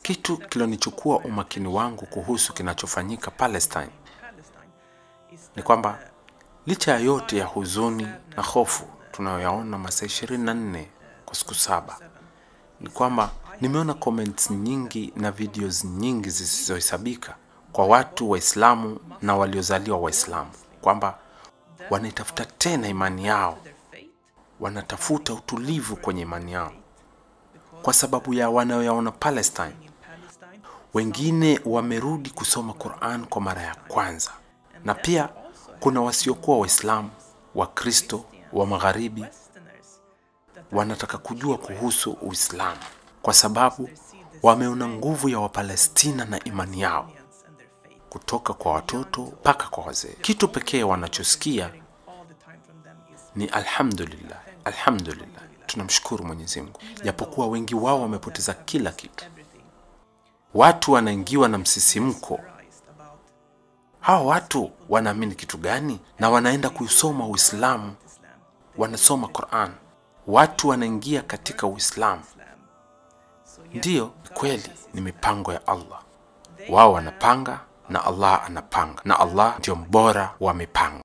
Kitu kilonichukua umakini wangu kuhusu kinachofanyika Palestine ni kwamba licha ya yote ya huzuni na hofu tunayoyaona masaa 24 kwa siku saba, ni kwamba nimeona comments nyingi na videos nyingi zisizohesabika kwa watu Waislamu na waliozaliwa Waislamu kwamba wanaitafuta tena imani yao, wanatafuta utulivu kwenye imani yao kwa sababu ya wanayoyaona Palestine. Wengine wamerudi kusoma Quran kwa mara ya kwanza, na pia kuna wasiokuwa Waislamu, Wakristo wa Magharibi wanataka kujua kuhusu Uislamu kwa sababu wameona nguvu ya Wapalestina na imani yao kutoka kwa watoto mpaka kwa wazee. Kitu pekee wanachosikia ni alhamdulillah, alhamdulillah, tunamshukuru Mwenyezi Mungu, japokuwa wengi wao wamepoteza kila kitu. Watu wanaingiwa na msisimko. Hawa watu wanaamini kitu gani? Na wanaenda kuisoma Uislamu, wanasoma Quran, watu wanaingia katika Uislamu. Ndiyo, ni kweli, ni mipango ya Allah. Wao wanapanga na Allah anapanga, na Allah ndio mbora wa mipango.